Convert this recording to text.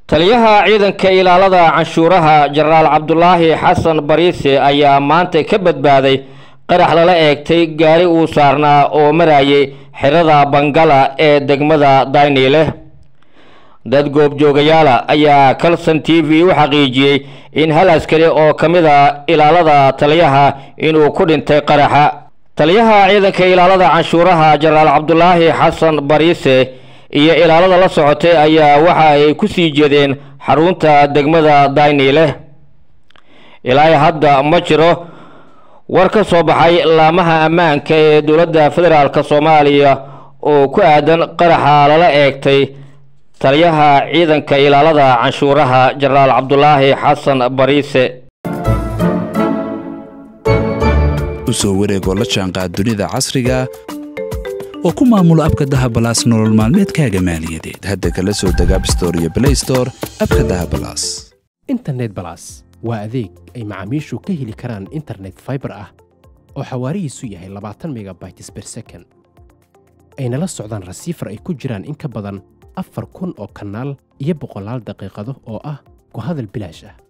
taliyaha ciidanka ilaalada canshuuraha jenaraal cabdulaahi xasan bariise ayaa maanta ka badbaaday qarax lala eegtay gaari uu saarnaa oo marayay xerada bangala ee degmada dayniile dad goobjoogayaala ayaa calson t v u xaqiijiyey in hal askari oo ka mid a ilaalada taliyaha inuu ku dhintay qaraxa taliyaha ciidanka ilaalada canshuuraha jenaraal cabdulaahi xasan bariise iyo ilaalada la socotay ayaa waxa ay ku sii jeedeen xarunta degmada dayniile ilaa hadda ma jiro war ka soo baxay laamaha ammaanka ee dowladda federaalk soomaaliya oo ku aadan qaraxa lala eegtay taliyaha ciidanka ilaalada canshuuraha jenaraal cabdulaahi xasan bariise u soo wareegoo la jaanqaad dunida casriga oo ku maamulo abka dahabalaas nolol maalmeedkaaga maaliyadeed hadda kala soo deg abstore iyo blaystore abka dahabalaas internet balas waa adeeg ay macaamiishu ka heli karaan internet faibar ah oo xawaarihiisu yahay labaatan megabytes ber second ayna la socdaan rasiifar ay ku jiraan in ka badan afar kun oo kanaal iyo boqolaal daqiiqado oo ah ku hadal bilaash ah